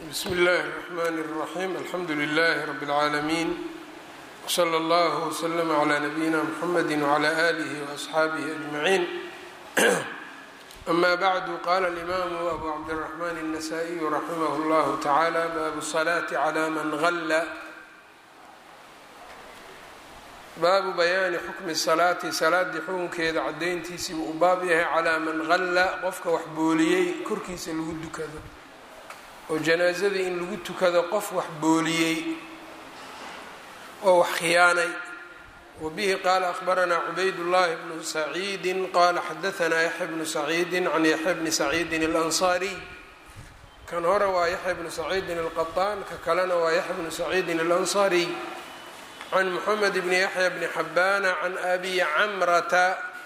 bsmi اllahi الرحmn الرaxيm alxamdu لlh rb العaalamiin wslى اllah وslm عlى nabiyina mxamedi وعlى آlih وأصxaabih أجmaعin ama bعdu qala اlimaamu abu cabdالرaحman النasائiyu raximah اllah taعalى bab الصlaة عlى man غla baabu bayaani xukmi salaati salaadii xukunkeeda cadayntiisii buu u baab yahay calaa man qalla qofka wax booliyey korkiisa lagu dukado oo janaasadii in lagu tukado qof wax booliyey oo wax khiyaanay wa bihi qaala akhbaranaa cubaydullaahi bnu saciidin qaala xadahanaa yaxya bnu saciidin can yaxya bni saciidin alansaariy kan hore waa yaxya bnu saciidin alqaطaan ka kalena waa yaxya bnu saciidin alansaariy can mxamed bni yaxya bni xabbaana can abi camrata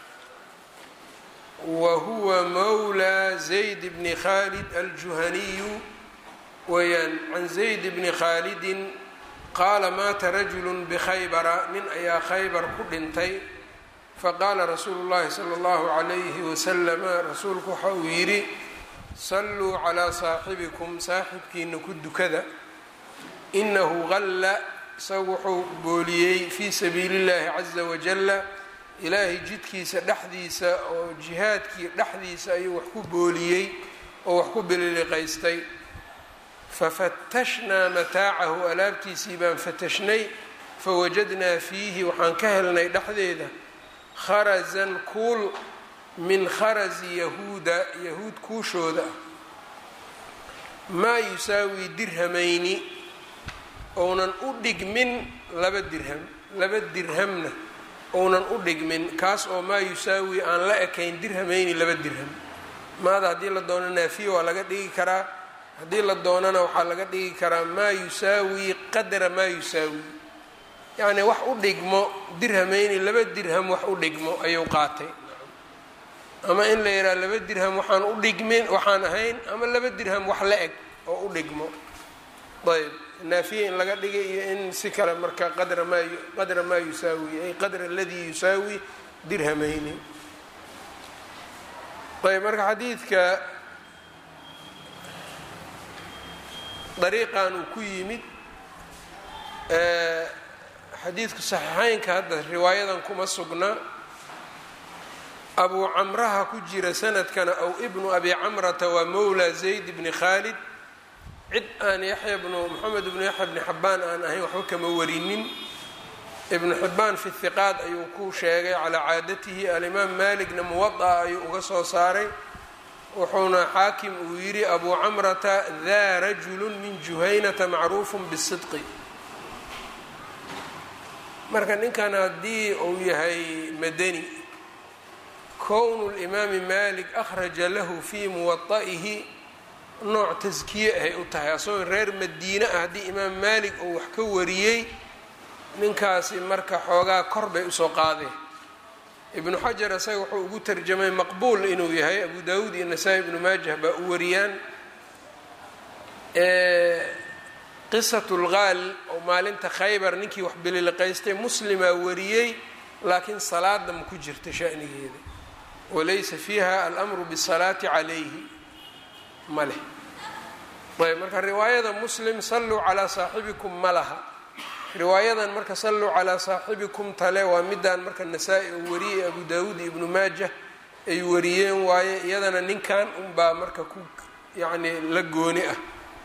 wa huwa mawla zayd bni khaalid aljuhaniyu weeyaan can zayd bni khaalidin qaala maata rajulu bikhaybara nin ayaa khaybar ku dhintay faqaala rasuulu llahi sala allahu calayhi wasalama rasuulku waxa uu yidhi salluu calaa saaxibikum saaxibkiina ku dukada inahu qalla isagu wuxuu booliyey fii sabiili llahi caza wajalla ilaahay jidkiisa dhexdiisa oo jihaadkii dhexdiisa ayuu wax ku booliyey oo wax ku bililiqaystay fafatashnaa mataacahu alaabtiisii baan fatashnay fawajadnaa fiihi waxaan ka helnay dhexdeeda kharasan kuul min kharasi yahuuda yahuud kuushooda ah maa yusaawi dirhamayni ounan u dhigmin laba dirham laba dirhamna ounan u dhigmin kaas oo maa yusaawi aan la ekayn dirhamayni laba dirham maada haddii la doono naafiya waa laga dhigi karaa haddii la doonana waxaa laga dhigi karaa maa yusaawi qadra maa yusaawi yacni wax u dhigmo dirhamayni laba dirham wax u dhigmo ayuu qaatay ama in la yidhaha laba dirham waxaan u dhigmin waxaan ahayn ama laba dirham wax la eg oo u dhigmo ayb naafiya in laga dhigay iyo in si kale marka qadra maa qadra maa yusaawi ay qadra aladii yusaawi dirhamayni ayb marka xadiidka dariiqan uu ku yimid xadiidku saxiixeynka hadda riwaayadan kuma sugna abuu camraha ku jira sanadkana ow ibnu abi camrata waa mowla zayd bni khaalid cid aan yaxya bnu moxamed ibnu yaxya bni xabbaan aan ahayn waxba kama warinin ibnu xibbaan fi hiqaad ayuu ku sheegay calaa caadatihi alimaam malikna muwada'a ayuu uga soo saaray wuxuuna xaakim uu yidhi abuu camrata daa rajulu min juhaynata macruufu bisidqi marka ninkan haddii uu yahay madani kownu limaami malik akhraja lahu fii muwada'ihi nooc taskiye ahay u tahay asagoo reer madiine ah haddii imaam maalik uu wax ka wariyey ninkaasi marka xoogaa kor bay usoo qaadeen ibnu xajar isaga wuxuu ugu tarjamay maqbuul inuu yahay abu daawuud iyo nasaa-i ibnu maajah baa u wariyaan qisatu lgaal oo maalinta khaybar ninkii wax bililiqaystay muslimaa wariyey laakiin salaada ma ku jirta shanigeeda walaysa fiiha alamru bisalaati calayhi ma leh ayb marka riwaayada muslim salluu calaa saaxibikum ma laha riwaayadan marka salluu calaa saaxibikum tale waa midaan marka nasaa-i uu wariyey abu daawuud iyo ibnu maajah ay wariyeen waaye iyadana ninkan unbaa marka ku yacni la gooni ah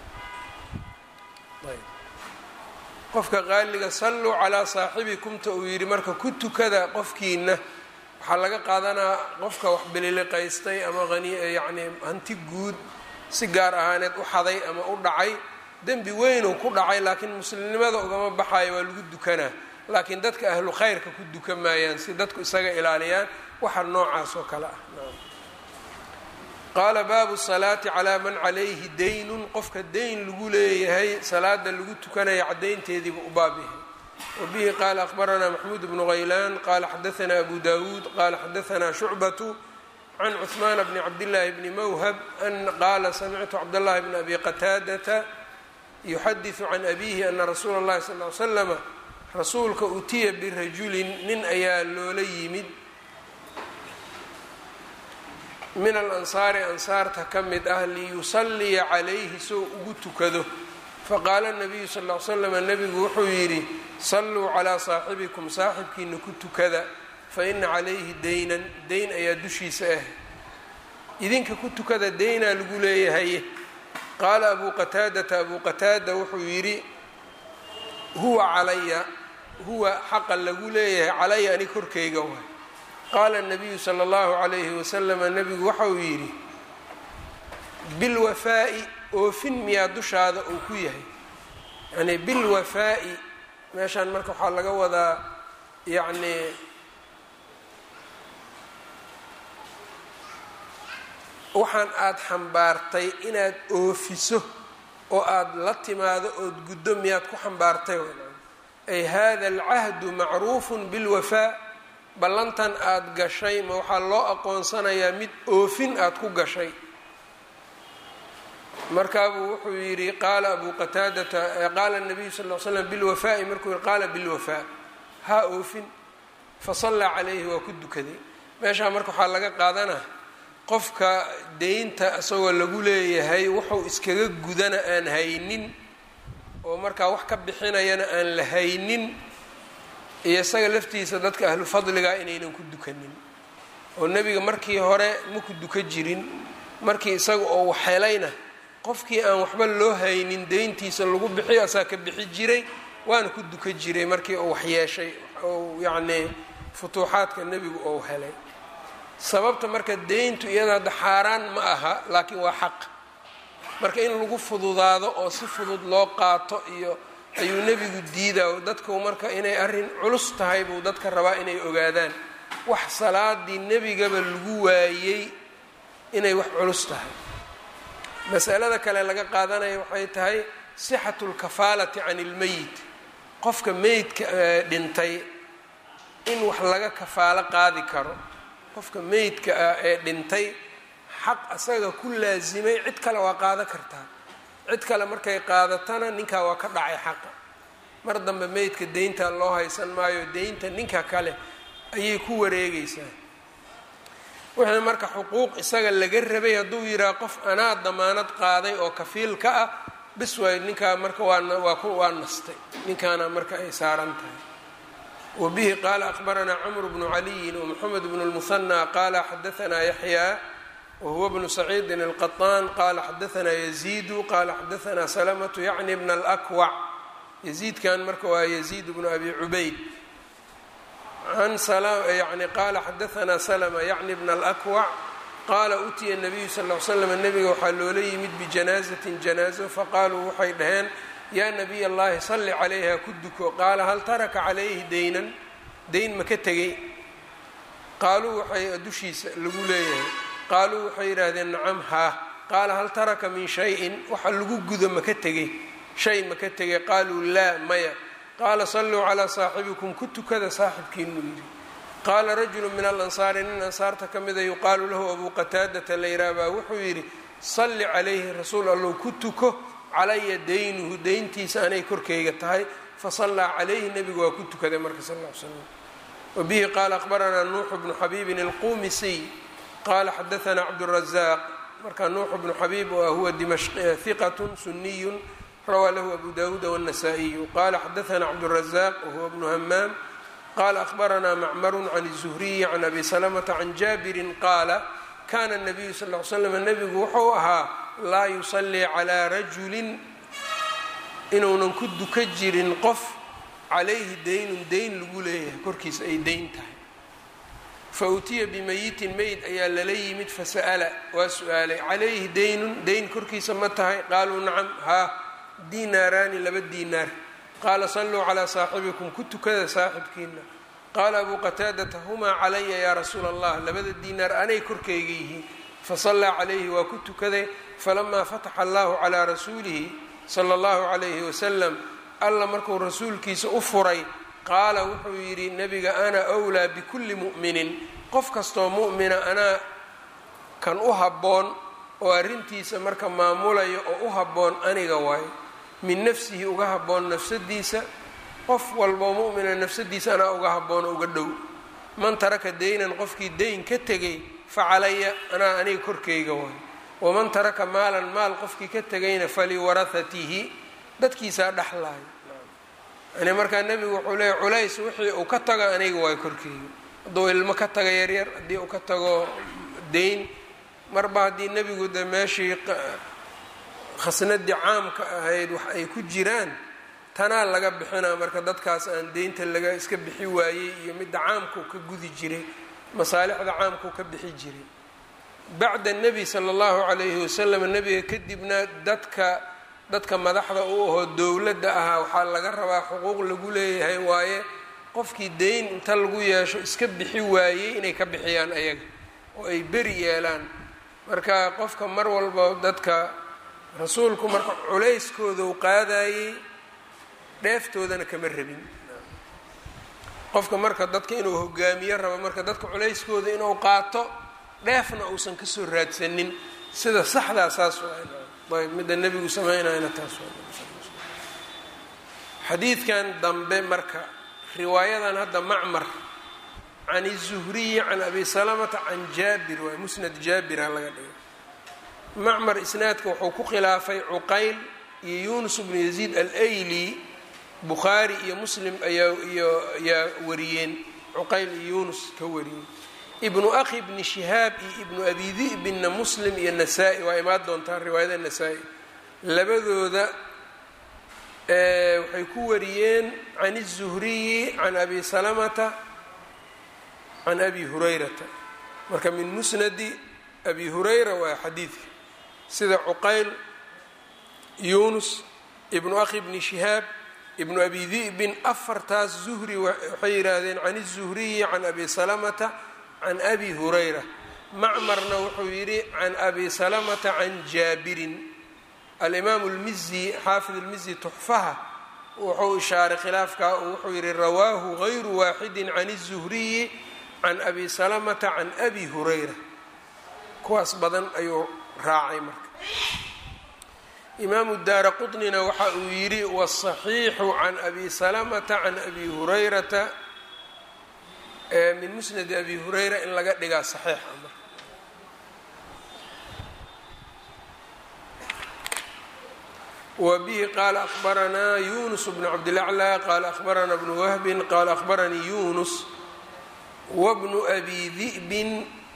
qofka qaaliga salluu calaa saaxibikumta uu yidhi marka ku tukada qofkiina waxaa laga qaadanaa qofka wax bililiqaystay ama hani yacni hanti guud si gaar ahaaneed u xaday ama u dhacay dembi weynuu ku dhacay laakiin muslimnimada ugama baxayo waa lagu dukanaa laakiin dadka ahlu khayrka ku dukan maayaan si dadku isaga ilaaliyaan waxa noocaas oo kale ah qaala baabu salaati calaa man calayhi daynun qofka dayn lagu leeyahay salaada lagu tukanaya caddaynteediibu u baab yahay wbihi qaala akhbaranaa maxmuud bnu haylaan qaala xadaanaa abu dawuud qaala xadaanaa shucbatu can cuثmaan bni cabdillaahi bni mawhab an qaala samictu cabdاllahi bni abi qataadata yuxadiثu can abihi ana rasuula اllahi sal ly slama rasuulka utiya birajulin nin ayaa loola yimid min alansaari ansaarta ka mid ah liyusalliya calayhi soo ugu tukado faqaala nabiyu sal ll ly slam nebigu wuxuu yidhi salluu calaa saaxibikum saaxibkiina ku tukada fa ina calayhi daynan dayn ayaa dushiisa ah idinka ku tukada daynaa lagu leeyahay qaala abuu qataadata abuu qataada wuxuu yidhi huwa calaya huwa xaqa lagu leeyahay calaya ani korkayga waay qaala nabiyu sala allahu calayhi wasalama nebigu waxauu yidhi bilwafaa'i oofin miyaa dushaada uu ku yahay yacnii bilwafaa'i meeshaan marka waxaa laga wadaa yacnii waxaan aada xambaartay inaad oofiso oo aada la timaado ood guddo miyaad ku xambaartay ay hada alcahdu macruufun bilwafaa ballantan aada gashay ma waxaa loo aqoonsanayaa mid oofin aada ku gashay markaabuu wuxuu yidhi qaala abuu qataadata qaala nabiyu sal l slam bilwafaa'i markuu yihi qaala bilwafaa haa oofin fasallaa calayhi waa ku dukaday meeshaa marka waxaa laga qaadanaa qofka deynta isagoo lagu leeyahay wuxuu iskaga gudana aan haynin oo markaa wax ka bixinayana aan la haynin iyo isaga laftiisa dadka ahlu fadliga inaynan ku dukanin oo nebiga markii hore ma ku duka jirin markii isaga oo waxhelayna qofkii aan waxba loo haynin deyntiisa lagu bixiyo asaa ka bixi jiray waana ku duka jiray markii uu waxyeeshay ou yacnii futuuxaadka nebigu ou helay sababta marka deyntu iyada hadda xaaraan ma aha laakiin waa xaq marka in lagu fududaado oo si fudud loo qaato iyo ayuu nebigu diidaa dadku marka inay arrin culus tahay buu dadka rabaa inay ogaadaan wax salaadii nebigaba lagu waayey inay wax culus tahay masalada kale laga qaadanaya waxay tahay sixatu lkafaalati can ilmeyit qofka meydka dhintay in wax laga kafaalo qaadi karo qofka meydka ah ee dhintay xaq asaga ku laasimay cid kale waa qaado kartaa cid kale markay qaadatana ninkaa waa ka dhacay xaqa mar dambe meydka deynta loo haysan maayo deynta ninka kale ayay ku wareegaysaa wixii marka xuquuq isaga laga rabay hadduu yidhaha qof anaa damaanad qaaday oo kafiil ka ah bis waay ninkaa marka waawaa nastay ninkaana marka ay saaran tahay wbihi qaala akbaranaa cmr bnu caliyin wmxamed bn اlmuhanى qaala xadaanaa yaxyaa wahuwa bnu saciidin اlqaطaan qaala xadaanaa yaziidu qaala xadaanaa salamatu yacni bna اlakwac yaziidkan marka waa yaziid bnu abi cubayd yani qaala xadaanaa salma yacni bna اlakwac qaala utiya nabiyu sal l slam nebiga waxaa loola yimid bijanaazatin janaazo faqaaluu waxay dhaheen yaa nabiy allahi salli calayha ku duko qaala hal taraka calayhi deynan deyn ma ka tegay qaaluu waxay dushiisa lagu leeyahay qaaluu waxay yidhaahdeen nacam haa qaala hal taraka min shayin waxa lagu gudo ma ka tegay shay ma ka tegay qaaluu laa maya qaala salluu calaa saaxibikum ku tukada saaxibkiinuu yidhi qaala rajulu min alansaari nin ansaarta ka mida yuqaalu lahu abuu qataadata layraa baa wuxuu yidhi salli calayhi rasuul allow ku tuko calaya daynuhu deyntiisa anay korkayga tahay fasallaa calayhi nebigu waa ku tukaday marka sal l slam wabihi qaala aqbaranaa nuuxu bnu xabiibin alqumisiy qaala xadaanaa cabdurazaq marka nuuxu bnu xabiib waa huwa hiqatun suniyun rawaa lahu abu dawuuda wاnasaa'iyu qaala xadaanaa cabdurazaq wahuwa bnu hamaam qaala ahbaranaa macmaru can الzuhriyi can abi salamata can jaabirin qaala kana nabiyu sal l slam nebigu wuxuu ahaa laa yusallii calaa rajulin inuunan ku duka jirin qof calayhi deynun deyn lagu leeyahay korkiisa ay deyn tahay fa utiya bimayitin meyd ayaa lala yimid fasa'ala waa su-aalay calayhi deynun deyn korkiisa ma tahay qaaluu nacam haa diinaaraani laba diinaar qaala salluu calaa saaxibikum ku tukada saaxibkiina qaala abuu qataadata humaa calaya yaa rasuula allah labada diinaar anay korkayga yihiin fasallaa calayhi waa ku tukaday falamaa fataxa allahu calaa rasuulihi sala allahu calayhi wasalam alla markuu rasuulkiisa u furay qaala wuxuu yidhi nebiga ana wlaa bikulli mu'minin qof kastoo mu'mina anaa kan u habboon oo arrintiisa marka maamulayo oo u habboon aniga waayo min nafsihi uga habboon nafsadiisa qof walboo mu'mina nafsadiisa anaa uga habboon oo uga dhow man taraka deynan qofkii deyn ka tegay fa calaya anaa aniga korkayga waay waman taraka maalan maal qofkii ka tegayna faliwarahatihi dadkiisaa dhexlaayo yani markaa nebigu wuxuu leeya culays wixii uu ka tago aniga waay korkeyga hadduu ilmo ka tago yaryar haddii uu ka tago dayn marba haddii nebigu de meeshii khasnadii caamka ahayd wax ay ku jiraan tanaa laga bixinaa marka dadkaas aan deynta laga iska bixi waayey iyo midda caamkau ka gudi jiray masaalixda caamkau ka bixi jiray bacda nebi sala allahu calayhi wasalam nebiga kadibna dadka dadka madaxda u ahoo dowladda ahaa waxaa laga rabaa xuquuq lagu leeyahay waaye qofkii deyn inta lagu yeesho iska bixi waayey inay ka bixiyaan ayaga oo ay beri yeelaan marka qofka mar walba dadka rasuulku marka culayskooda u qaadayey dheeftoodana kama rabin qofka marka dadka inuu hogaamiyo rabo marka dadka culayskooda inuu qaato dheefna uusan kasoo raadsanin sida saxdaa saas ayb midda nebigu sameynayna taas xadiidkan dambe marka riwaayadan hadda macmar can الzuhriyi can abi salamata can jaabir waay musnad jaabira laga dhigo macmar isnaadka wuxuu ku khilaafay cuqayl iyo yunus bnu yaziid alayli bukhaari iyo muslim ayaa iyo ayaa wariyeen cuqayl iyo yunus ka wariyeen ibnu akhi bni shihaab iyo ibnu abi di'binna muslim iyo nasaa-i waa imaan doontaa riwaayada nasaa-i labadooda waxay ku wariyeen can الzuhriyi can abi salamata can abi hurayrata marka min musnadi abi hurayra waa xadiidka sida cuqayl yunus ibnu akhi bni shihaab ibnu abi di'bin afartaas zuhri waxay yidhaahdeen can الzuhriyi can abi salamata can abi hurayra macmarna wuxuu yidhi can abi salamata can jaabirin alimaamu اlmizi xaafid اlmizi tuxfaha wuxuu ishaaray khilaafkaa oo wuxuu yidhi rawaahu gayru waaxidi can الzuhriyi can abi salamata can abi hurayra kuwaas badan ayuu raacay marka imaamu daara quطnina waxa uu yidhi wالصaxiixu can abi salamata can abi hurayrata min musnadi abi hurayra in laga dhigaa saxiixa marka wbihi qaala akhbaranaa yunus bnu cabdilaclى qaala akhbarana bnu wahbin qaala akhbaranii yunus wbnu abi di'bin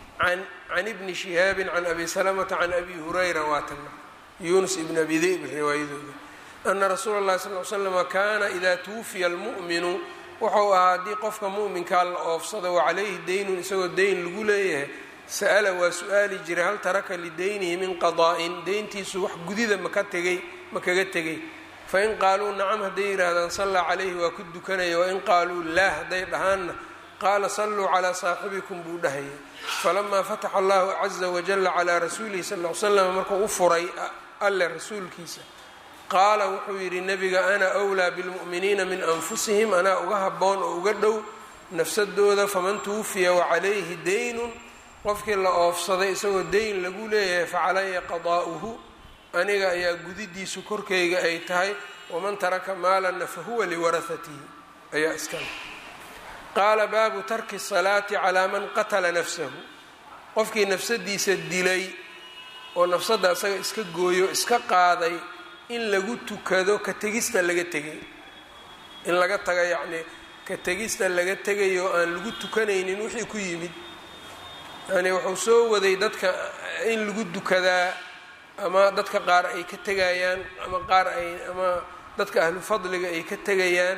can ibni shihaabi can abi salamata can abi hurayra waatana yunus ibn abi di'b riwaayadooda ana rasuula اllahi sal l slama kaana ida tuwufiya almu'minu wuxuu ahaa haddii qofka mu'minkaa la oofsado wacalayhi daynun isagoo dayn lagu leeyahay sa'ala waa su-aali jiray hal taraka lidaynihi min qadaa'in deyntiisu wax gudida maka tegay ma kaga tegay fain qaaluu nacam hadday yidhaahdaan sallaa calayhi waa ku dukanaya wain qaaluu laa hadday dhahaanna qaala salluu calaa saaxibikum buu dhahaya falamaa fataxa allahu caza wajalla calaa rasuulihi sal l slam markuu u furay alle rasuulkiisa qaala wuxuu yidhi nebiga ana wlaa bilmu'miniina min anfusihim anaa uga habboon oo uga dhow nafsadooda faman tuwufiya wacalayhi daynun qofkii la oofsaday isagoo dayn lagu leeyahay facalaya qadaa'uhu aniga ayaa gudidiisu korkayga ay tahay waman taraka maalanna fahuwa liwarahatihi ayaa iskale qaala baabu tarki salaati calaa man qatala nafsahu qofkii nafsadiisa dilay oo nafsadda isaga iska gooyo iska qaaday in lagu tukado ka tegista laga tegay in laga taga yacnii ka tegista laga tegayo aan lagu tukanaynin wixii ku yimid yani wuxuu soo waday dadka in lagu dukadaa ama dadka qaar ay ka tegayaan ama qaar ay ama dadka ahlu fadliga ay ka tegayaan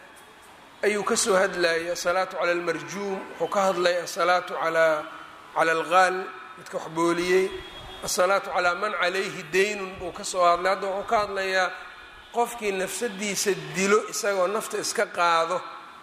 ayuu kasoo hadlayay asalaatu cala almarjuum wuxuu ka hadlay asalaatu alaa cala algaal midka wax booliyey asalaatu calaa man calayhi daynun buu kasoo hadlay hadda wuxuu ka hadlayaa qofkii nafsadiisa dilo isagoo nafta iska qaado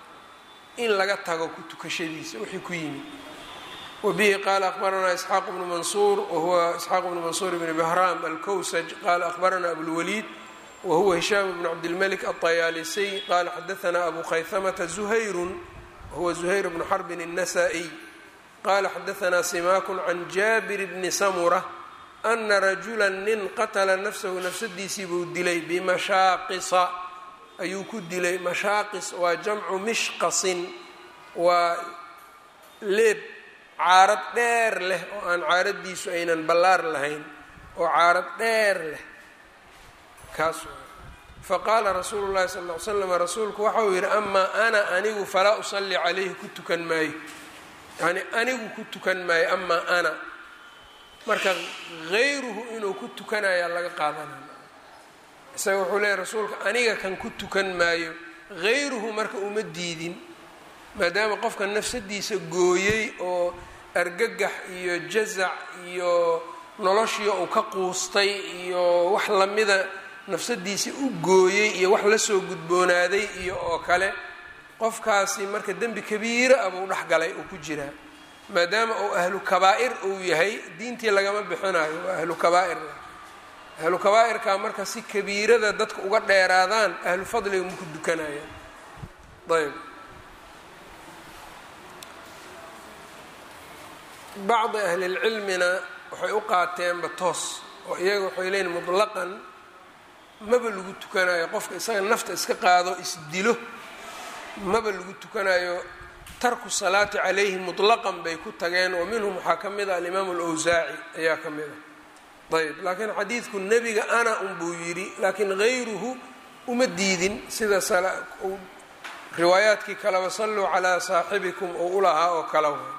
in laga tago ku tukashadiisa wixii ku yimid wbihi qaala akhbaranaa isxaaq bnu mansuur wahuwa isxaaq bnu mansuur bni bahraam alkowsaj qaala akhbarana abulwaliid wahuwa hishaam bnu cabdilmalik alطayaalisy qaala xadaanaa abu khayhamata zuhayrun wahuwa zuhayr bnu xarbin الnasaa-iy qaala xadaanaa simaakun can jaabir bni samura ana rajula nin qatala nafsahu nafsadiisii buu dilay bimashaaqisa ayuu ku dilay mashaaqis waa jamcu mishqasin waa leeb caarad dheer leh oo aan caaraddiisu aynan ballaar lahayn oo caarad dheer leh kaas faqaala rasuulu llahi sal ll ly slam rasuulku waxa uu yidhi amaa ana anigu falaa usalli calayhi ku tukan maayo yacni anigu ku tukan maayo amaa ana marka hayruhu inuu ku tukanayaa laga qaadanaya isaga wuxuu leeyahy rasuulka aniga kan ku tukan maayo hayruhu marka uma diidin maadaama qofka nafsadiisa gooyey oo argagax iyo jazac iyo noloshii uu ka quustay iyo wax lamida nafsadiisa u gooyey iyo wax lasoo gudboonaaday iyo oo kale qofkaasi marka dembi kabiira ah buu dhexgalay uu ku jiraa maadaama uu ahlu kabaa'ir uu yahay diintii lagama bixinayo waa ahlu kabaa'ir ahlu kabaa'irka marka si kabiirada dadka uga dheeraadaan ahlu fadliga maku dukanayaan ayb bacdi ahlilcilmina waxay u qaateenba toos oo iyaga waxay leeyiin mutlaqan maba lagu tukanayo qofka isaga nafta iska qaado isdilo maba lagu tukanayo tarku salaati calayhi mutlaqan bay ku tageen oo minhum waxaa ka mid a alimaamu alawsaaci ayaa ka mid a ayb laakiin xadiidku nebiga ana unbuu yidhi laakiin hayruhu uma diidin sida riwaayaadkii kaleba salluu calaa saaxibikum oo ulahaa oo kala way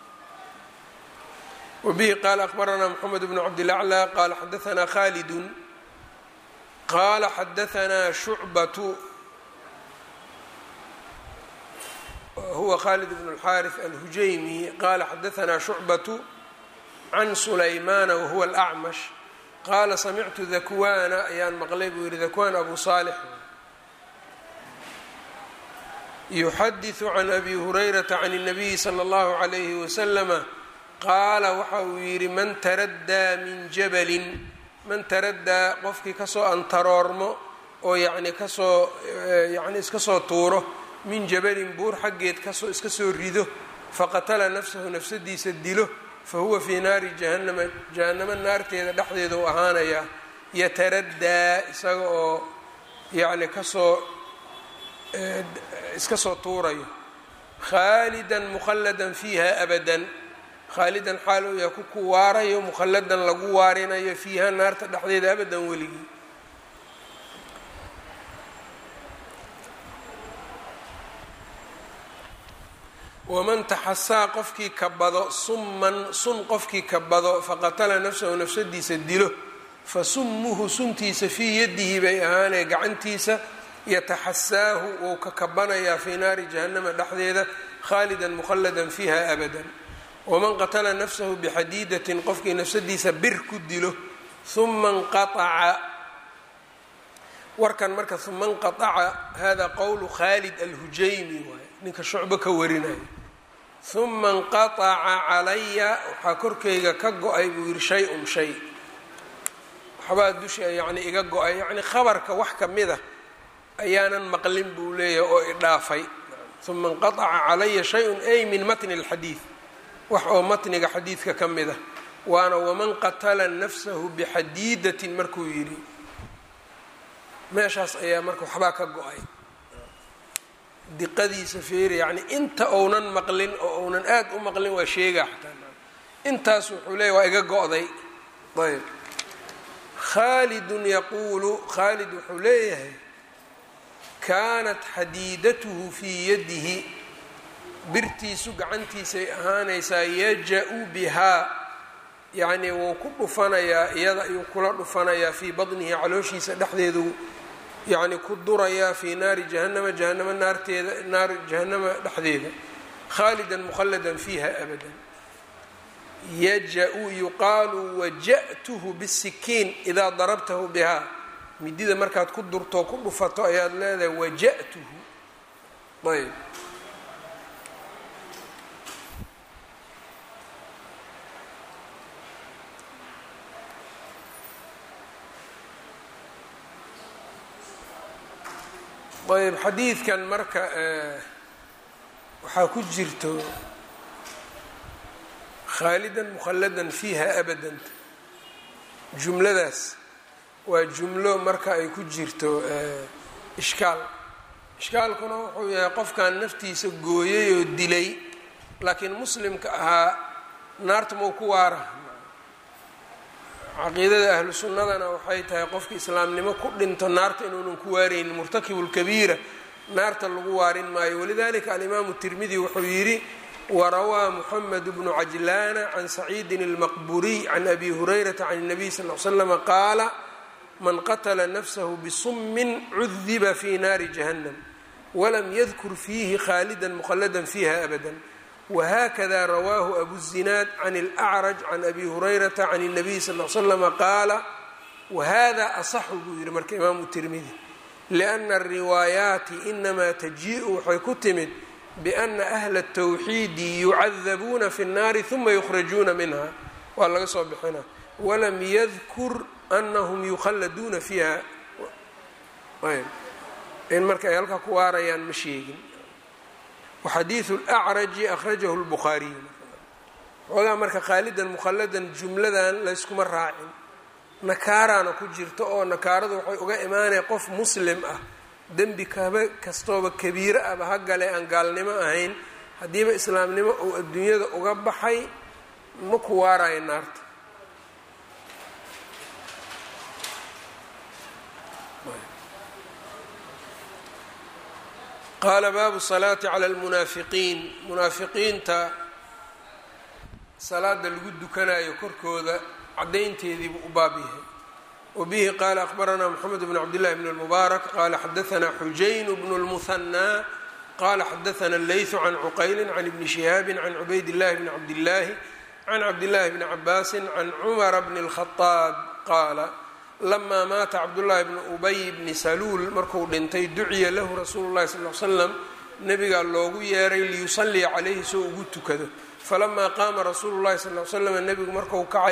wbihi qaala akbaranaa mxamed bnu cabdilaclى qaala xadaanaa khaalidun qaala xadaanaa shucbatu huwa khalid bn اlxaariث alhujaymi qaala xadaanaa shucbatu can sulaymaana wahuwa alacmash qaala samictu dakwana ayaan maqlay buu yihi dakwan abu saalix yuxadiثu can abi hurayrata can الnabiyi slى اllahu عalayhi waslama qaala waxa uu yidhi man taraddaa min jabalin man taraddaa qofkii kasoo antaroormo oo yacni kasoo yacni iska soo tuuro min jabalin buur xaggeed kasoo iska soo rido faqatala nafsahu nafsadiisa dilo fa huwa fii naari jahannama jahannamo naarteeda dhexdeeda u ahaanayaa yataraddaa isaga oo yacni kasoo iska soo tuurayo khaalidan mukhalladan fiiha abadan khaalidan xaal uu yahay ku ku waarayo mukhalladan lagu waarinayo fiiha naarta dhexdeeda abadan weligii waman taxasaa qofkii kabado summan sun qofkii kabado faqatala nafsahu nafsadiisa dilo fa summuhu suntiisa fii yadihi bay ahaanee gacantiisa yataxasaahu wou ka kabanayaa fii naari jahannama dhexdeeda khaalidan mukhalladan fiiha abadan waman qatala nafsahu bixadiidatin qofkii nafsadiisa bir ku dilo uma nqaaca warkan marka uma nqaaca hada qowlu khaalid alhujaymi waay ninka shucbo ka warinayo uma nqaaca calaya waxaa korkayga ka go-ay buu yihi shay-un shay waxbaa dusha yacni iga go-ay yacni khabarka wax kamid a ayaanan maqlin buu leeyahay oo idhaafay uma nqaaca calaya shay-un ay min matni اlxadiid wax oo matniga xadiidka ka mid ah waana waman qatala nafsahu bixadiidatin markuu yidhi meeshaas ayaa marka waxbaa ka go-ay diqadiisa feeri yacni inta ounan maqlin oo ounan aad u maqlin waa sheegaa xataa intaas wuxuu leeyahy waa iga go-day ayb khaalidun yaquulu khaalid wuxuu leeyahay kaanat xadiidatuhu fii yadihi birtiisu gacantiisay ahaanaysaa yaja-u bihaa yacnii wuu ku dhufanayaa iyada ayuu kula dhufanayaa fii badnihi calooshiisa dhexdeedu yacni ku durayaa fii naari jahannama jahannama naarteeda naar jahannama dhexdeeda khaalidan mukhalladan fiiha abadan yaja-u yuqaalu waja'tuhu bisikiin idaa darabtahu bihaa midida markaad ku durto ku dhufato ayaad leedahay waja'tuhu ayb ayb xadiidkan marka waxaa ku jirto khaalidan mukhalladan fiiha abadan jumladaas waa jumlo marka ay ku jirto ishkaal ishkaalkuna wuxuu yahay qofkan naftiisa gooyay oo dilay laakiin muslimka ahaa naarta mau ku waara caqiidada ahlu sunnadana waxay tahay qofka islaamnimo ku dhinto naarta inuunan ku waaraynin murtakibu lkabiira naarta lagu waarin maayo walidalika alimaamu tirmidi wuxuu yidhi warawaa muxamed bnu cajlaana can saciidin اlmaqburiy can abi hurayrata can الnabiy sal l slama qaala man qatla nafsahu bisummin cudiba fi naari jahannam walam yadkur fiihi khaalida mukhlada fiiha abada whakada rawaahu abu zinaad can اlأcraj can abi hurayrata can الnabiy sal l slama qaala wahada asaxu buu yihi marka imaamu tirmidi liأna الriwaayaati inamaa tajiءu waxay ku timid biأna ahla الtawxiidi yucadabuuna fi الnaari ثuma yukhrajuuna minha waa laga soo bixina walam yadkur anahum yukhalladuuna fiiha in marka ay halkaa ku waarayaan ma sheegin waxadiidu lacraji akhrajahu lbukhaariyu xoogaa marka khaalidan mukhalladan jumladan layskuma raacin nakaaraana ku jirta oo nakaaradu waxay uga imaanaya qof muslim ah dembi kaba kastooba kabiiro aba ha gale aan gaalnimo ahayn haddiiba islaamnimo uu adduunyada uga baxay ma ku waarayo naarta qaala baabu salaati cala almunaafiqiin munaafiqiinta salaada lagu dukanayo korkooda caddaynteediibuu u baab yahay wa bihi qaala akhbaranaa moxamed bn cabdillahi bn lmubaarak qaala xadaanaa xujayn bnu lmuhanaa qaala xadaana leytu can cuqaylin can ibni shihaabin can cubayd illahi bni cabdillaahi can cabdillaahi bni cabaasin can cumara bni اlkhadaab qaala lamaa maata cabdullaahi bni ubay bni saluul markuu dhintay duciya lahu rasuulu llahi sal l slam nabigaa loogu yeeray liyusallia calayhi soo ugu tukado falamaa qaama rasuulu llahi sal l slam nebigu marku kacay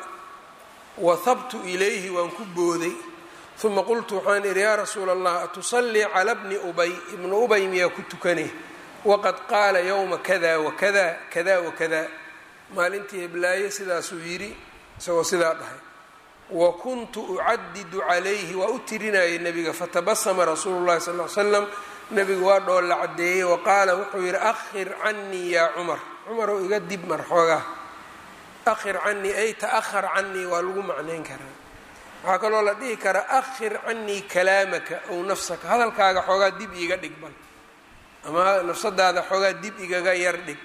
wahabtu ilayhi waan ku booday uma qultu waxaan idhi yaa rasuula allah atusallii cala bni ubay ibnu ubay miyaa ku tukanay waqad qaala yowma kada wakada kada wakada maalintii heblaaye sidaasuu yidhi isagoo sidaa dhahay wa kuntu ucadidu calayhi waa u tirinayay nebiga fatabasama rasuulu llahi sal l slam nebigu waa dhoolla caddeeyey wa qaala wuxuu yidhi akhir canii yaa cumar cumarow iga dib mar xoogaa akhir canii ay ta'ahar canii waa lagu macnayn karaa waxaa kaloo la dhihi karaa akhir canii kalaamaka ow nafsaka hadalkaaga xoogaa dib iiga dhig bal ama nafsadaada xoogaa dib igaga yar dhig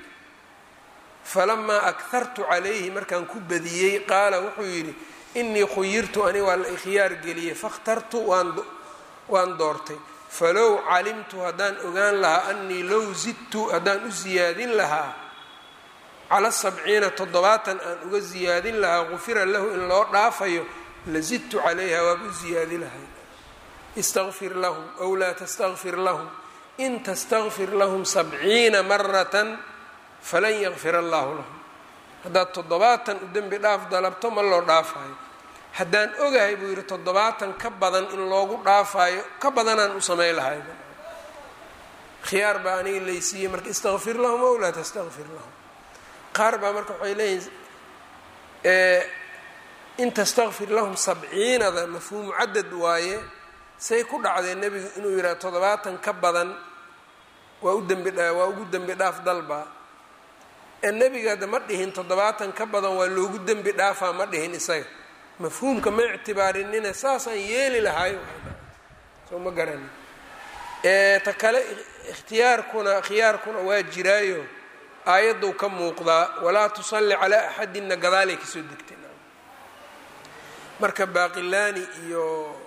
falamaa akhartu calayhi markaan ku badiyey qaala wuxuu yidhi inii khuyirtu ani waa la ikhyaar geliyey fakhtartu waan doortay falow calimtu haddaan ogaan lahaa anii low zidtu haddaan u siyaadin lahaa cala sabciina toddobaatan aan uga siyaadin lahaa gufira lahu in loo dhaafayo la zidtu calayha waaba u siyaadi lahay istaqfir lahum ow laa tastakfir lahum in tastakfir lahum sabciina maratan falan yakfir allahu lahum haddaad toddobaatan u dembi dhaaf dalabto ma loo dhaafayo haddaan ogahay buu yidhi toddobaatan ka badan in loogu dhaafaayo ka badanaan u samayn lahay khiyaar baa aniga laysiiyey marka istakfir lahum ow laa tastakfir lahum qaar baa marka waxay leeyihin in tastakfir lahum sabciinada mafhuumu cadad waaye say ku dhacdeen nebigu inuu yidhaha toddobaatan ka badan waa u dembi waa ugu dembi dhaaf dalba ee nebigaada ma dhihin toddobaatan ka badan waa loogu dembi dhaafaa ma dhihin isaga mafhuumka ma ictibaarinina saasaan yeeli lahay soo ma garani ta kale ikhtiyaarkuna khiyaarkuna waa jiraayo aayaddu ka muuqdaa walaa tusalli calaa axadinna gadaalay kasoo degtay marka baaqilaani iyo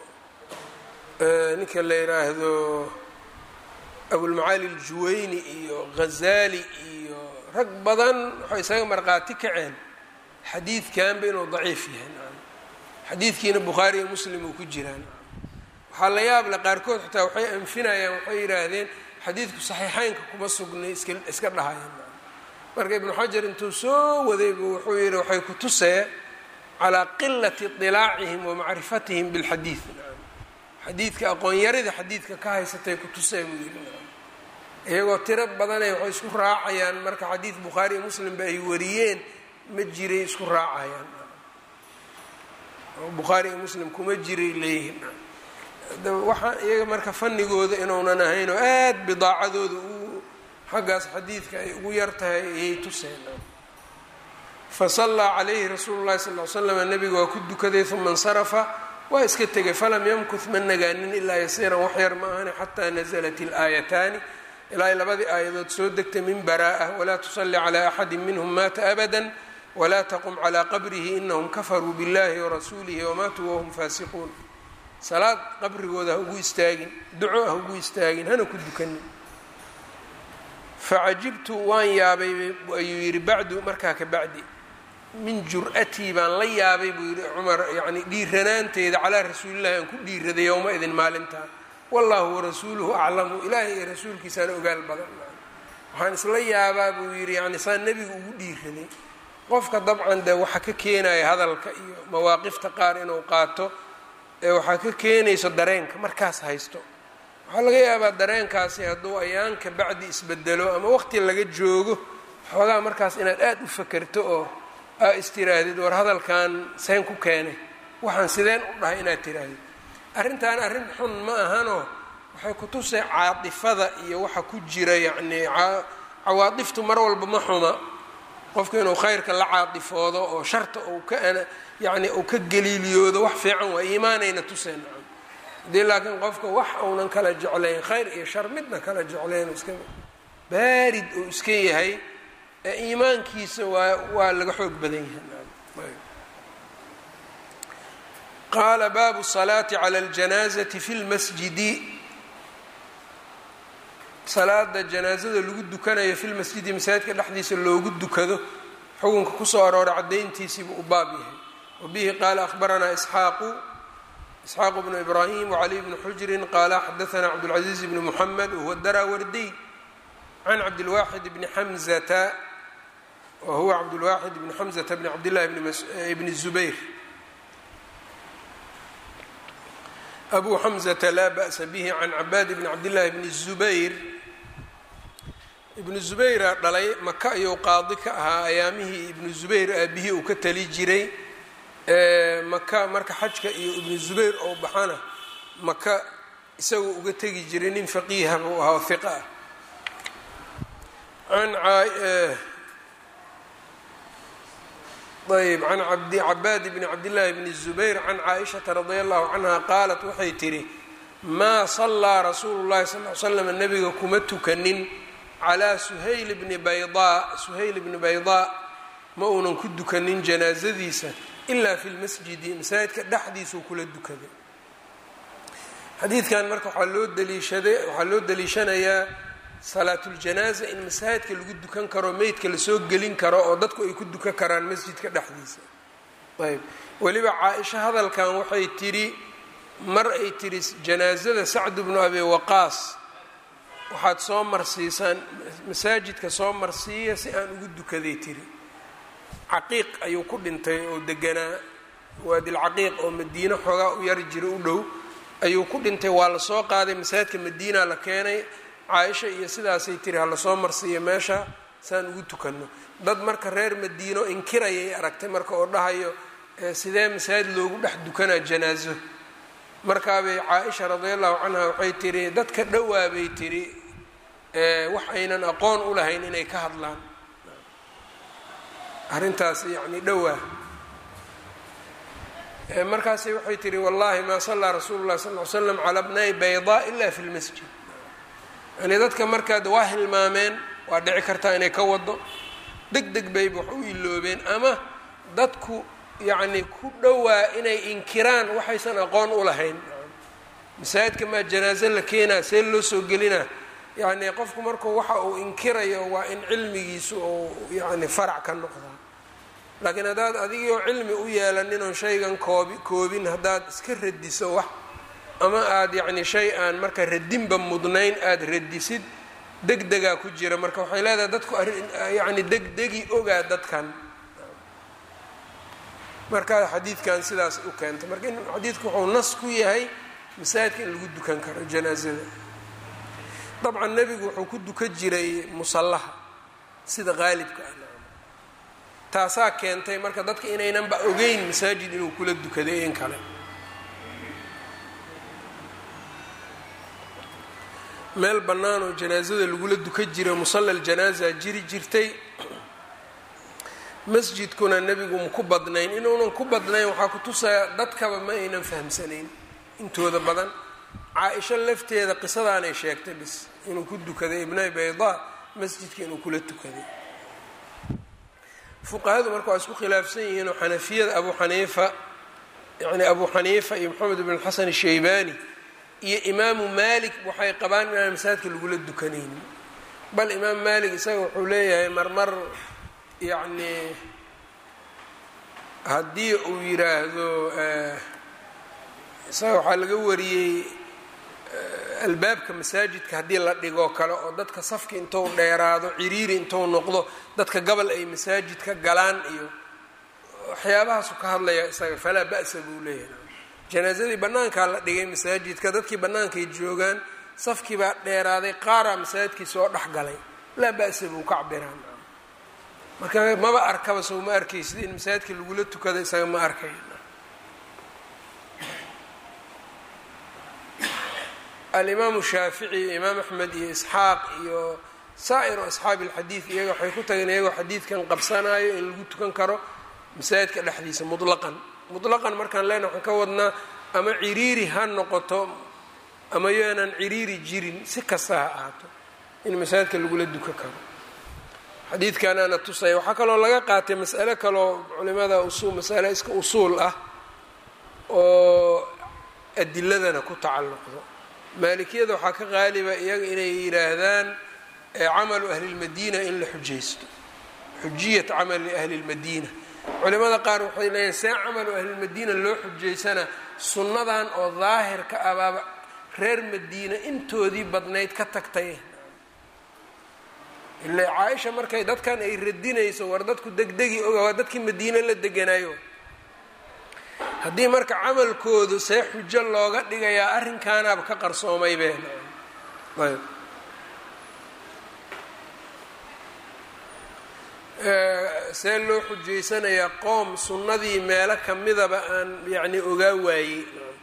ninka la yidhaahdo abulmacaali aljuwayni iyo ghazaali iyo rag badan waxay isaga markhaati kaceen xadiidkanba inuu daciif yahay xadiidkiina bukhaari iyo muslim uu ku jiraan waxaa la yaab le qaarkood xitaa waxay anfinayaan waxay yidhaahdeen xadiidku saxiixeynka kuma sugnay iska iska dhahayeen marka ibnu xajar intuu soo wadaybu wuxuu yidhi waxay ku tusee calaa qilati idilaacihim wa macrifatihim bilxadiid xadiidka aqoon-yarida xadiidka ka haysatay ku tusee buu yidhi iyagoo tiro badanay waxay isku raacayaan marka xadiid bukhaari iyo muslimba ay wariyeen ma jiray isku raacayaan bukhaari iyo muslim kuma jiray leeyihin waxaa iyaga marka fanigooda inuunan ahayn oo aada bidaacadooda u xaggaas xadiidka ay ugu yar tahay ayay tuseen fasallaa calayhi rasuulu llahi sal l slam nabiga waa ku dukaday uma insarafa waa iska tegay falam yamkuth ma nagaanin ilaa yasiiran wax yar ma ahani xataa nasalat ilaayataani ilaa ay labadii aayadood soo degtay min baraa'a walaa tusalli calaa axadi minhum maata abada walaa taqum calaa qabrihi inahum kafaruu biاllahi warasuulihi wamaatuu wahum faasiquun salaad qabrigooda ha ugu istaagin duco ha ugu istaagin hana ku dukanin facajibtu waan yaabay ayuu yidhi bacdu markaa ka bacdi min jur-atii baan la yaabay buu yidhi cumar yacni dhiiranaanteeda calaa rasuulillahi aan ku dhiiraday yowma idin maalintaa wallahu warasuuluhu aclamu ilaahay iyo rasuulkiisaana ogaal badan waxaan isla yaabaa buu yidhi yani saa nebiga ugu dhiiraday qofka dabcan dee waxa ka keenaya hadalka iyo mawaaqifta qaar inuu qaato ee waxaa ka keenayso dareenka markaas haysto waxaa laga yaabaa dareenkaasi hadduu ayaan ka bacdi isbedelo ama waqti laga joogo xoogaa markaas inaad aada u fakerto oo aa istirahdid war hadalkan seen ku keenay waxaan sideen u dhahay inaad tirahdid arrintan arrin xun ma ahanoo waxay kutusay caatifada iyo waxa ku jira yacnii cawaadiftu mar walba ma xuma qofku inuu khayrka la caatifoodo oo sharta uu ka yacni uu ka galiiliyoodo wax fiican waa iimaanayna tuseen haddii laakiin qofka wax uunan kala jeclayn khayr iyo shar midna kala jeclayn iska baarid uu iska yahay ee iimaankiisa waa waa laga xoog badan yahay qaala baabu salaati cala اljanaazati fi lmasjidi salaada janaazada lagu dukanayo fi lmasjidi masaajidka dhexdiisa loogu dukado xukunka kusoo arooray caddayntiisiibu u baab yahay wabihi qaala ahbaranaa isxaaqu isxaaq bnu ibraahim wcali bni xujrin qaala xadaanaa cabdاlcaziiz bni muxamed wahuwa daraawardiy can cabdilwaaxid bni xamzata wahuwa cabdulwaaxid bni xamzata bni cabdillahi bni zubayr abu xamzata laa ba'sa bihi can cabaad bni cabdillahi bni zubayr ibnu zubayra dhalay maka ayuu qaadi ka ahaa ayaamihii ibnu zubayr aabihii uu ka tali jiray maka marka xajka iyo ibnu zubayr oo baxana maka isagoo uga tegi jiray nin faqiiha buu ahaa oo hiqa ah an ayb can abdi cabaad bni cabdillaahi bni zubayr can caaishata radia allahu canha qaalat waxay tidhi maa sallaa rasuulu llahi sal l slam nabiga kuma tukanin calaa suhayl bni baydaa suhayl bni baydaa ma uunan ku dukanin janaasadiisa ilaa fi lmasjidi masaajidka dhexdiisuu kula dukaday xadiidkan marka waxaa loo daliishaday waxaa loo daliishanayaa salaatuljanaaza in masaajidka lagu dukan karo meydka lasoo gelin karo oo dadku ay ku dukan karaan masjidka dhexdiisa ayb weliba caa-isha hadalkan waxay tidhi mar ay tidhi janaasada sacd bnu abi waqaas waxaad soo marsiisaan masaajidka soo marsiiya si aan ugu dukaday tiri caqiiq ayuu ku dhintay oo deganaa waadilcaqiiq oo madiino xoogaa u yar jira u dhow ayuu ku dhintay waa lasoo qaaday masaajidka madiina la keenay caaisha iyo sidaasay tiri ha lasoo marsiiyo meesha saan ugu tukanno dad marka reer madiino inkirayay aragtay marka oo dhahayo sidee masaajid loogu dhex dukanaa janaaso markaabay caa-isha radiallahu canha waxay tiri dadka dhowaa bay tiri wax aynan aqoon u lahayn inay ka hadlaan arrintaas yacni dhowaa markaasay waxay tihi wallahi maa sallaa rasuulu llahi sal ly slam calaa bnay baydaa ila fi lmasjid yani dadka markaad waa hilmaameen waa dhici kartaa inay ka wado deg deg bayba wax u iloobeen ama dadku yacni ku dhowaa inay inkiraan waxaysan aqoon u lahayn masaajidka maa janaaso la keenaa see loo soo gelinaa yacni qofku markuu waxa uu inkirayo waa in cilmigiisu uu yacni farac ka noqdaa laakiin haddaad adigoo cilmi u yeelanin oon shaygan koobi koobin haddaad iska radiso wax ama aada yacni shay aan marka radinba mudnayn aada radisid deg degaa ku jira marka waxay leedahay dadku yacni degdegi ogaa dadkan marka xadiidkan sidaas u keentay marka in xadiidku wuxuu nas ku yahay masaajidka in lagu dukan karo janaasada dabcan nebigu wuxuu ku dukan jiray musallaha sida qaalibka ah taasaa keentay marka dadka inaynanba ogeyn masaajid inuu kula dukaday in kale meel bannaan oo janaasada lagula dukan jiray musalla ljanaaza jiri jirtay masjidkuna nebigu ma ku badnayn inuunan ku badnayn waxaa ku tusaya dadkaba ma aynan fahamsanayn intooda badan caa-isho lafteeda qisadaanay sheegtay bis inuu ku dukaday ibnay baydaa masjidka inuu kula tukaday fuqahadu marka waa isku khilaafsan yihiinoo xanafiyada abu xaniifa yani abu xaniifa iyo moxamed ibn xasan shaybani iyo imaamu malik waxay qabaan inaan masaajidka lagula dukanaynin bal imaam malik isaga wuxuu leeyahay marmar yacni haddii uu yiraahdo isaga waxaa laga wariyey albaabka masaajidka haddii la dhigoo kale oo dadka safki intou dheeraado ciriiri intou noqdo dadka gabal ay masaajidka galaan iyo waxyaabahaasu ka hadlaya isaga falaa ba'sa buu leeyahay janaasadii bannaankaa la dhigay masaajidka dadkii bannaankay joogaan safkii baa dheeraaday qaaraa masaajidkii soo dhex galay laa ba'sa buu ka cabiraan marka maba arkaba sow ma arkaysid in masaajidka lagula tukada isaga ma arkay alimaamu shaafici iyo imaam axmed iyo isxaaq iyo saa'iru asxaabi alxadiid iyaga waxay ku tageen iyagoo xadiidkan qabsanayo in lagu tukan karo masaajidka dhexdiisa mutlaqan mutlaqan markaan leenaha waxaan ka wadnaa ama ciriiri ha noqoto ama yoonan ciriiri jirin si kasta ha ahaato in masaajidka lagula duka karo xadiidkan ana tusaya waxaa kaloo laga qaatay mas'alo kaloo culimada usul masale iska usuul ah oo adiladana ku tacalluqdo maalikiyada waxaa ka qaaliba iyaga inay yidhaahdaan camalu ahli lmadiina in la xujaysto xujiyat camali ahli lmadiina culimada qaar waxay leeyihin see camalu ahlilmadiina loo xujaysana sunnadan oo daahirka abaaba reer madiina intoodii badnayd ka tagtay ila caaisha markay dadkan ay radinayso war dadku degdegi oga waa dadkii madiine la deganayo haddii marka camalkoodu see xujo looga dhigayaa arrinkaanaaba ka qarsoomay be ayb see loo xujaysanayaa qoom sunnadii meelo kamidaba aan yacni ogaa waayey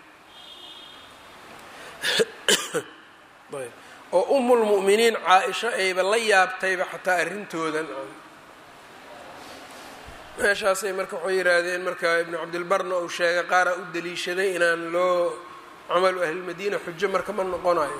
oo umulmu'miniin caa-isho ayba la yaabtayba xataa arrintoodan meeshaasay marka waxay yidhaahdeen marka ibnu cabdilbarna uu sheegay qaaraa u daliishaday inaan loo camalu ahlilmadiina xujo marka ma noqonayo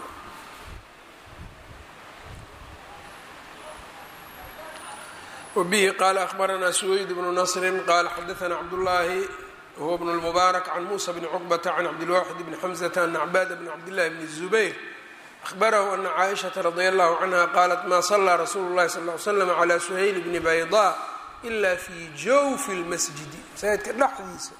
wbihi qala akhbaranaa suweyd bnu nasrin qala xadaana cabdullaahi huwa bnu lmubaarak can muusa bni cuqbata can cabdilwaxid bni xamzata ana cbaada bni cabdillahi bni zubayr ahbarahu ana caaishata radi allahu canha qaalat ma salaa rasuulu llahi sal l slam cla suhayl bni bayda ila fi jawfi lmasjidi masaajidka dhexdiisa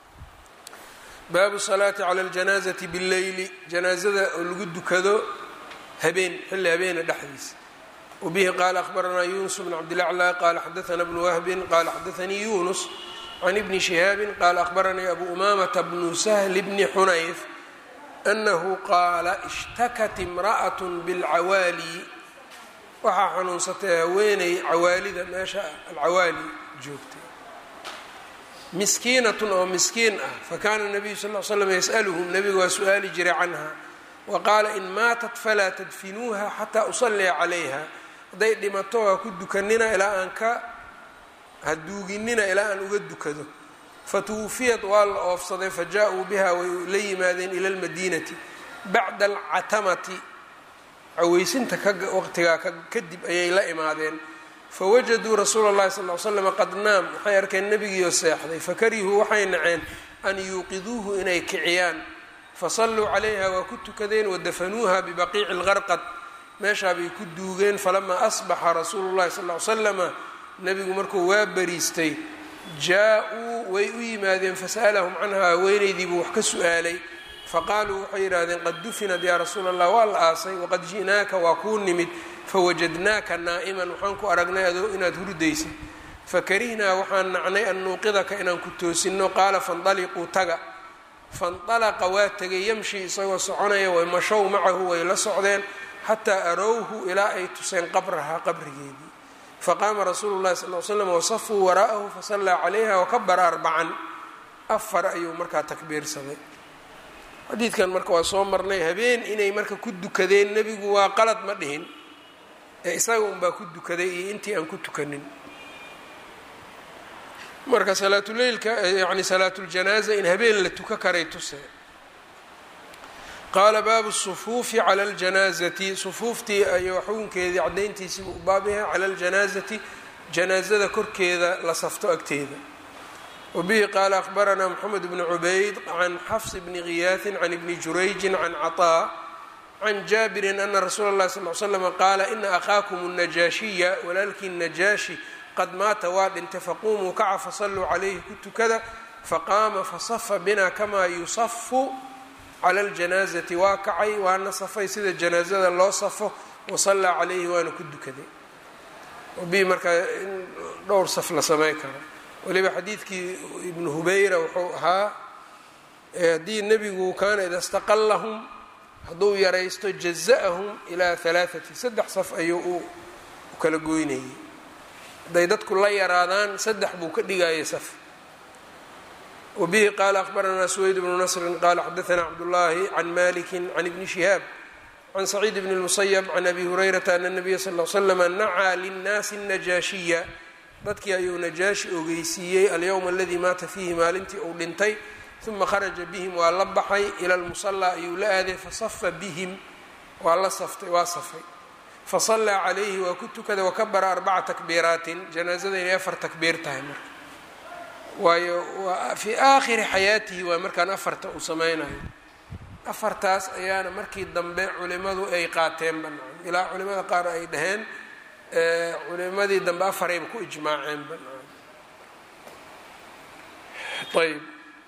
baabu salaati cala ljanaazati billeyli janaazada oo lagu dukado habeen xilli habeena dhexdiisa wbihi qala akhbaranaa yunus bn cabdilaclى qala xadaana bnu wahbin qala xadaanii yunus can ibni shihaabin qala akhbaranii abu umamata bnu sahli bni xunayf anahu qaala ishtakat imra'at bilcawaali waxaa xanuunsatay haweeney cawaalida meesha alcawaali joogtay miskiinatun oo miskiin ah fakana nabiyu sal l slam yas'aluhum nabiga waa su-aali jiray canha wa qaala in maatat falaa tadfinuuha xataa usalliya calayha hadday dhimato ha ku dukanina ilaa aan ka ha duuginina ilaa aan uga dukado fatuwufiyat waa la oofsaday fa jaa-uu biha way la yimaadeen ila lmadiinati bacda alcatamati caweysinta waqtigaa kadib ayay la imaadeen fawajaduu rasuula اllahi sal l slam qad naam waxay arkeen nebigiioo seexday fakarihuu waxay naceen an yuuqiduuhu inay kiciyaan fasalluu calayha waa ku tukadeen wadafanuuha bibaqiici lgarqad meeshaa bay ku duugeen falamaa asbaxa rasuulu llahi sal l slama nebigu markuu waa bariistay jaa-uu way u yimaadeen fasa'alahum canha haweenaydiibuu wax ka su-aalay faqaaluu waxay yidhaahdeen qad dufinad yaa rasuula allah waa la aasay waqad ji'naaka waa kuu nimid fawajadnaaka naa'iman waxaan ku aragnay adoo inaad hurdaysid fakarihnaa waxaan nacnay an nuuqidaka inaan ku toosinno qaala fandaliquu taga faindalaqa waa tegay yamshi isagoo soconaya way mashow macahu way la socdeen xataa arowhu ilaa ay tuseen qabrahaa qabrigeedii faqaama rasuulu llahi sal l slam wasafuu waraa'ahu fasallaa calayha wakabara arbacan afar ayuu markaa takbiirsaday xadiidkan marka waa soo marnay habeen inay marka ku dukadeen nebigu waa qalad ma dhihin ee isaga unbaa ku dukaday iyo intii aan ku tukanin marka salaatuleylka yani salaatuljanaaza in habeen la tuka karay tuse qaala baabu sufuufi cala ljanaazati sufuuftii ayo xukunkeedii caddayntiisiibuu u baab yahay cala ljanaazati janaazada korkeeda la safto agteeda wabihi qaala akhbaranaa moxamed bni cubayd can xafs bni khiyaahin can ibni jurayjin can caطaa can jaabirin ana rasuula اllahi sal l slama qaala ina akhaakum الnajaashiya walaalkii najaashi qad maata waa dhintay faquumuu kaca fasalluu calayhi ku tukada faqaama fasafa bina kamaa yusafu cala اljanaazati waa kacay waana safay sida janaazada loo safo wasallaa calayhi waana ku dukaday wabihi markaa in dhowr saf la samey karo waliba xadiidkii ibnu hubayra wuxuu ahaa haddii nebigu kaana ida staqallahum hadduu yaraysto jaza'ahum ilaa halaaati saddex saf ayuu u kala goynayay hadday dadku la yaraadaan saddex buu ka dhigayay saf wabihi qaala akhbaranaa suweyd bnu nasrin qaala xadaanaa cabdullaahi can maliki can ibni shihaab can saciid bni اlmusayab can abi hurayrata ana nabiya sal l slama nacaa linnaasi najaashiya dadkii ayuu najaashi ogeysiiyey alyowma aladii maata fiihi maalintii uu dhintay uma kharaja bihim waa la baxay ila lmusallaa ayuu la aaday fasafa bihim waa la saftay waa safay fasallaa calayhi waa ku tukada wakabara arbaca takbiiraatin janaazada inay afar takbiir tahay marka waayo fii aakhiri xayaatihi waa markaan afarta uu sameynayo afartaas ayaana markii dambe culimadu ay qaateen banaan ilaa culimada qaar ay dhaheen culimadii dambe afarayba ku ijmaaceen banaan ayb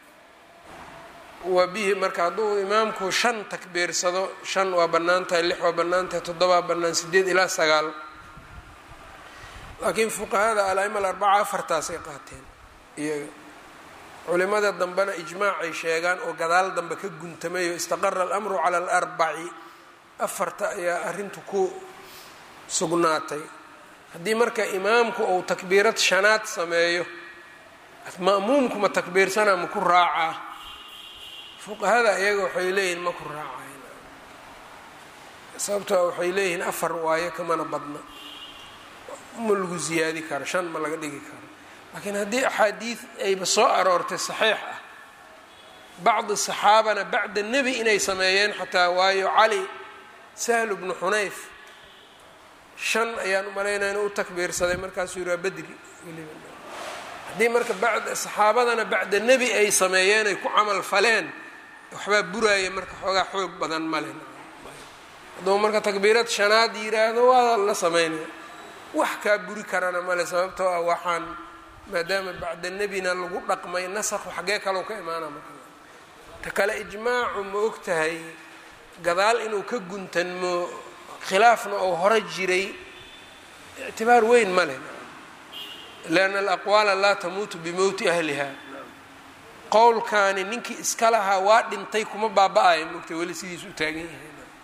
wa bihi marka hadduu imaamku shan takbiirsado shan waa bannaan tahay lix waa bannaan tahay toddobaa bannaan sideed ilaa sagaal laakiin fuqahada al-aima alarbaca afartaasay qaateen iyaga culimada dambena ijmaacay sheegaan oo gadaal dambe ka guntamayo istaqara alamru cala alarbaci afarta ayaa arrintu ku sugnaatay haddii marka imaamku uu takbiirad shanaad sameeyo ma'muumku ma takbiirsanaa ma ku raacaa fuqahada iyaga waxay leeyihin ma ku raacayn sababtoo waxay leeyihiin afar waayo kamana badna ma lagu ziyaadi karo shan ma laga dhigi karo laakiin haddii axaadiid ayba soo aroortay saxiix ah bacdi saxaabana bacda nebi inay sameeyeen xataa waayo cali sahlu bnu xunayf shan ayaan u malaynaya inu u takbiirsaday markaasuu yihi waa bedri haddii marka bacda saxaabadana bacda nebi ay sameeyeen ay ku camal faleen waxbaa buraaya marka xoogaa xoog badan male hadduu marka takbiirad shanaad yiraahdo waa la sameynaya wax kaa buri karana male sababtoo ah waxaan maadaama bacda nebina lagu dhaqmay nasakhu xaggee kalow ka imaana marka ta kale ijmaacu ma og tahay gadaal inuu ka guntanmo khilaafna oo hore jiray ictibaar weyn ma leh lianna alaqwaala laa tamuutu bimowti ahliha qowlkaani ninkii iska lahaa waa dhintay kuma baaba-aya mogtay weli sidiis u taagan yahay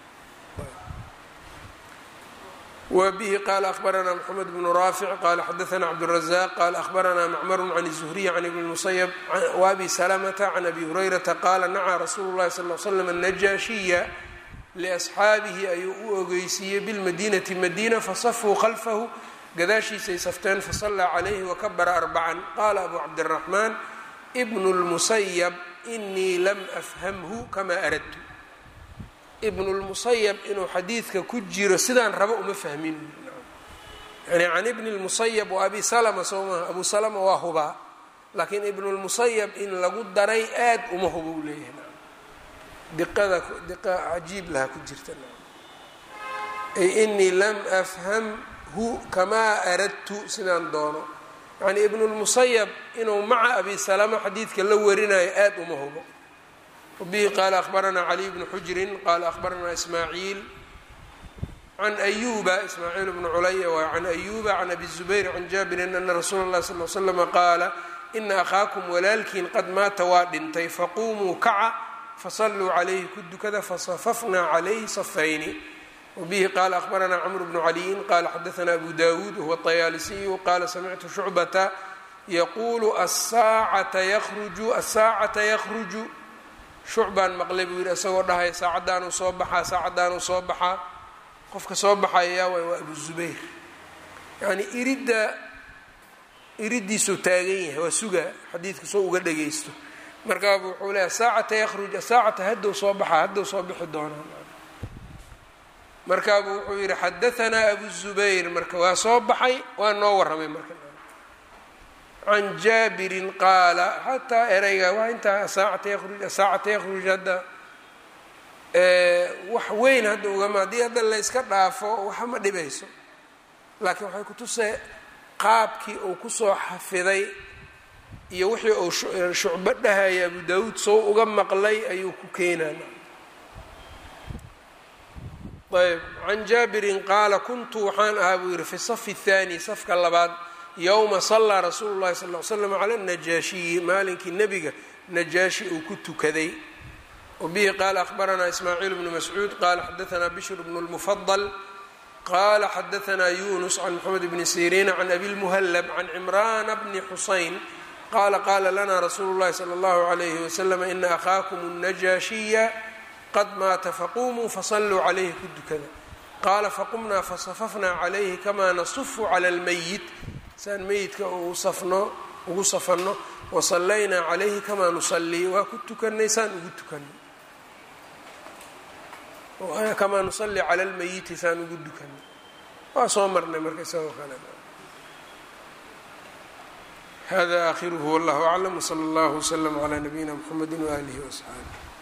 wa bihi qaala akhbaranaa mxamed bnu raafic qaala xadaanaa cabdالrazaq qaala akhbaranaa macmaru can الzuhriy can ibni musayb waabi salamata can abi hurayrata qaala nacaa rasuulu اllahi sal l slam najaashiya liasxaabihi ayuu u ogeysiiyey bilmadinati madiina fasafuu khalfahu gadaashiisay safteen fasallaa calayhi wakabara arbacan qaala abu cabdiraxmaan ibnu lmusayab inii lam afhamhu kamaa aradtu ibnu lmusayab inuu xadiidka ku jiro sidaan rabo uma fahmin yani can ibni lmusayab wa abi salama soo maha abu salama waa hubaa laakiin ibnu lmusayab in lagu daray aad uma huba u leeyahay diqada diqa cajiib lahaa ku jirta ay inii lam afhamhu kamaa aradtu sidaan doono yacni ibnulmusayab inuu maca abi salama xadiidka la warinayo aada uma hubo wabihi qaala akhbaranaa caliy bnu xujrin qaala akhbaranaa ismaaciil can ayuba ismaaciil bnu culaya waa can ayuba can abi zubayr can jaabirin ana rasuula اllahi sal l slama qaala ina akhaakum walaalkiin qad maata waa dhintay faquumuu kaca fasalluu calayhi ku dukada fasafafnaa calayhi safayni wbihi qaala akhbaranaa cmr bnu caliyin qaala xadaanaa abu dawuud wahuwa طayaalisiyu qaala samictu shucbata yaquulu asaacata yruju asaacata yakruju shucbaan maqlay buu yidhi isagoo dhahaya saacaddaanuu soo baxaa saacaddaanuu soo baxaa qofka soo baxaya yaa waay waa abu zubayr yacni iridda iridiisuu taagan yahay waa sugaa xadiidka soo uga dhagaysto markaabu wuxuu leeyahay saacata yakhruj saacata haddou soo baxaa haddou soo bixi doonaa markaabu wuxuu yidhi xadahanaa abu zubayr marka waa soo baxay waa noo warramay marka can jaabirin qaala xataa ereyga waa intaa saacata yaruj saacata yakhruj hadda wax weyn hadda ugama haddii hadda layska dhaafo waxa ma dhibayso laakiin waxay kutusee qaabkii uu kusoo xafiday iyo wixii uu shucbo dhahaya abu daawuud soo uga maqlay ayuu ku keenana ayb can jaabirin qaala kuntu waxaan ahaa buu yihi fi safi الthaani safka labaad yowma sallaa rasuulu llahi sal l slam cala najaashiyi maalinkii nebiga najaashi uu ku tukaday wabihi qaala akhbaranaa ismaaciil bnu mascuud qaala xadaanaa bishr bnu lmufadal qala xadaanaa yunus can moxamed bni siriina can abi lmuhallab can cimraana bni xusayn qala qala lana rasuulu llahi sala allahu alayhi wasalam ina akhaakum اnajaashiya qad maata faqumuu fasalluu calayhi ku dukada qaala faqumnaa fasafafnaa calayhi kamaa nasufu cala almayit saan meyidka safno ugu safanno wasallaynaa calayhi kamaa nusallii waa ku tukanay saan ugu tukanay kamaa nusalli cala almayiti saan ugu dukanay waa soo marnay marka isagoo kale hada aakhiruhu wallahu aclam wsala allahu wslama calaa nabiyina mxamedi waaalihi waasxaabi